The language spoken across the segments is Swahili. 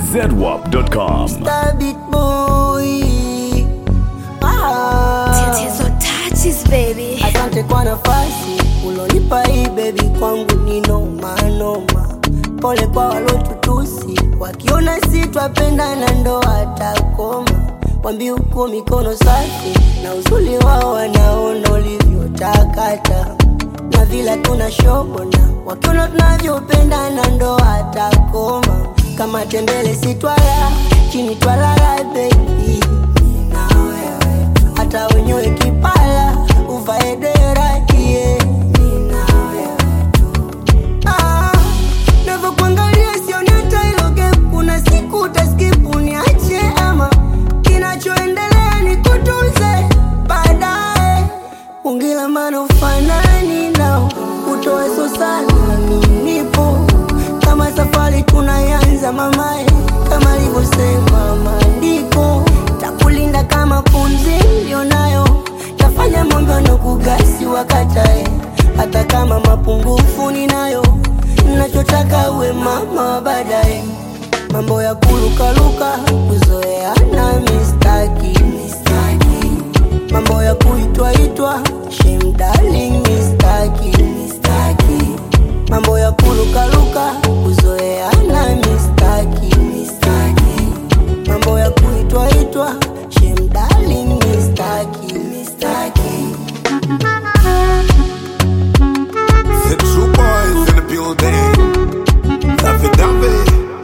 zedwap.com. Stabit boy. Ah. Tatizo touches baby. Asante kwa nafasi ulonipa hii baby, kwangu ni noma noma. Pole kwa walotutusi, wakiona si twapendana ndo watakoma. Wambi huko mikono safi na uzuri wao wanaona ulivyotakata na vila tuna shobona, wakiona tunavyopendana ndo watakoma. Kama tembele si twala chini twalala baby, na wewe hata wenyewe kipala uvae dera yeah. Nina wewe tu. Ah, navyokuangalia sioni hata hilo gap. Kuna siku utaskip uniache ama kinachoendelea ni kutunze baadaye. Ungila maana ufanani nao utoe so sana, mimi nipo kama safari tunayanza mamae, kama alivyosema maandiko, takulinda kama pumzi nilionayo, tafanya mambo na kugasi wakatae, hata kama mapungufu ninayo, nachotaka uwe mama wa baadaye, mambo ya kulukaluka kuzoeana mistaki, mistaki mambo ya kuitwaitwa shame darling mistaki, mistaki mambo ya kulukaluka kuzoeana mistaki, mistaki mambo ya kuitwaitwa shame darling mistaki, mistaki The true boys in the building. Daffy Daffy.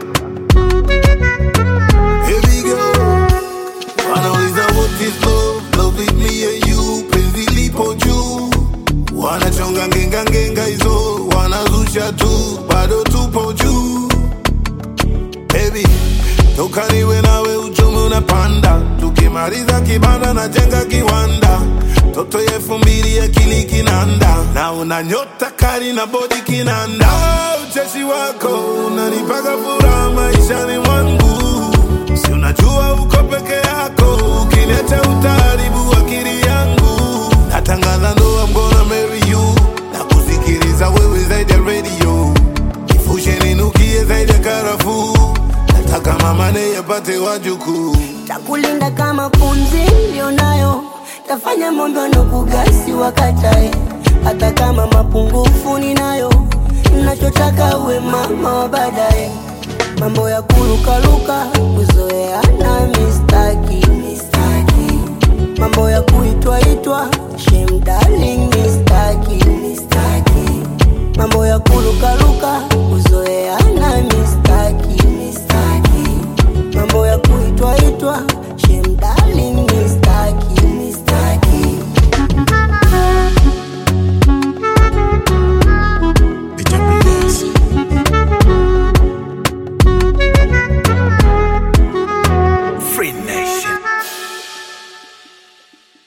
Here we go. Wanauliza what is love? Love is me and you. Penzi lipo juu. Wanachonga ngenga ngenga hizo. Wanazusha tu. Bado tupo juu. Baby, toka niwe nawe uchumi unapanda. Tukimaliza kibanda na jenga kiwanda. Toto ya elfu mbili akili kinanda, na una nyota kali na bodi kinanda. Ah, Ucheshi wako unanipaga furaha maishani mwangu, si unajua uko peke yako, ukiniacha utaharibu akili yangu. Natangaza ndoa, I'm gonna marry you, na kusikiliza wewe zaidi ya radio, nifushe ninukie zaidi ya karafuu, nataka mama naye apate wajukuu. takulinda kama pumzi nilionayo, tafanya mambo na kugasi wakatae, hata kama mapungufu ninayo, nachotaka uwe mama wa baadaye, mambo ya kulukaluka kuzoeana mistaki, mistaki mambo ya kuitwaitwa shame darling mistaki, mistaki mambo ya kulukaluka kuzoeana mistaki, mistaki mambo ya kuitwaitwa shame darling mistaki, mistaki